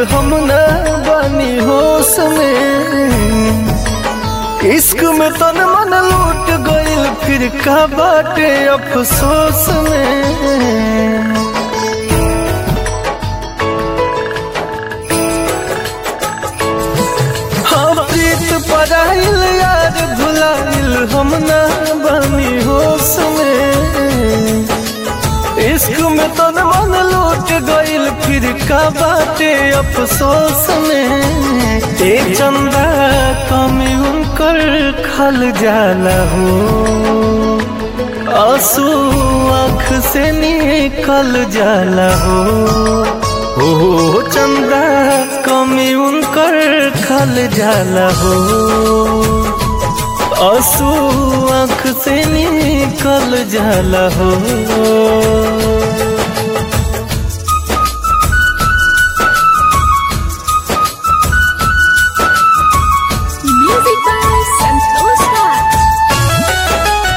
हम न बानी होश में इश्क में तन मन लूट गइल फिर का बाटे अफसोस में हाँ प्रीत पराइल यार भुलाइल हम न बानी होश में इश्क में तन मन लूट गइल फिर का बाटे अफसोस में ए चंदा कमी उनकर खल जाला हो आंसू आँख से निकल जाला हो ओ चंदा कमी उनकर खल जाला हो आंसू आँख से निकल जाला हो Music by Santosh Raj.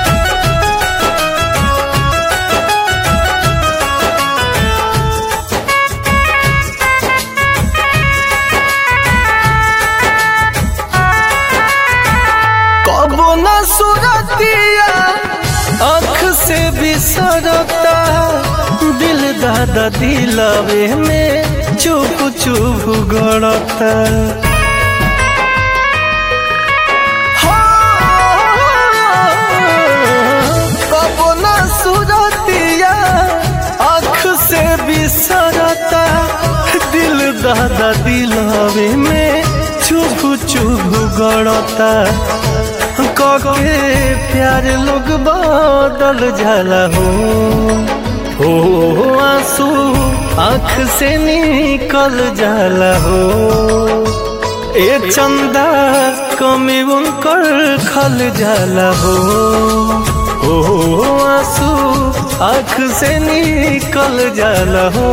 कबो न सुरतिया आँख से बिसरता दिल दादा दिलवे में चुप चुप गड़ता कबो न सुरतिया आँख से बिसरता दिल दादा दिलवे में चुप चुप गड़ता कके प्यार लोग बदल जाला हो हो आंसू आँख से निकल जाला हो ए चंदा कमी उनकर खल जाला हो हो आंसू आँख से निकल जाला हो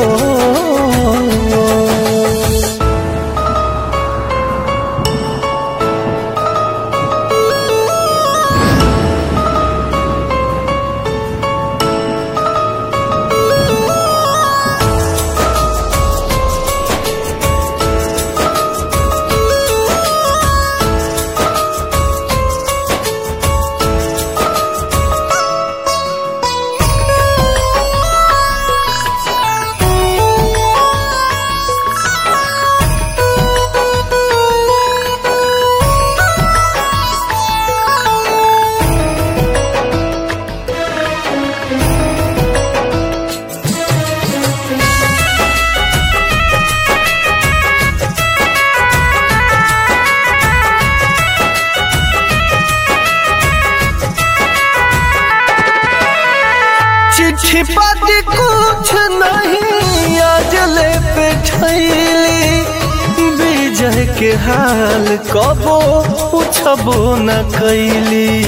चिट्ठी पाती कुछ नहीं आज ले पे ठैली विजय के हाल कबो पूछबो न कैली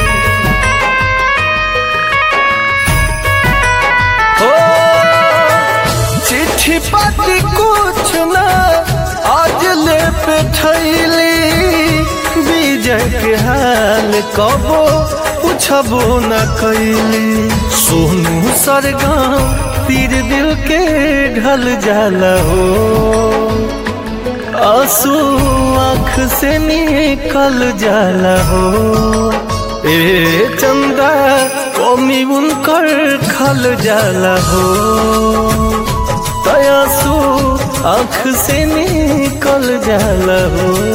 हो चिट्ठी पाती कुछ न आज ले पे ठैली विजय के हाल कबो पूछबो न कैली सोनू सरगम पीर दिल के ढल जाला हो आंसू आँख से निकल जाला हो ए चंदा कमी उनकर खल जाला हो तयासू आँख से निकल जाला हो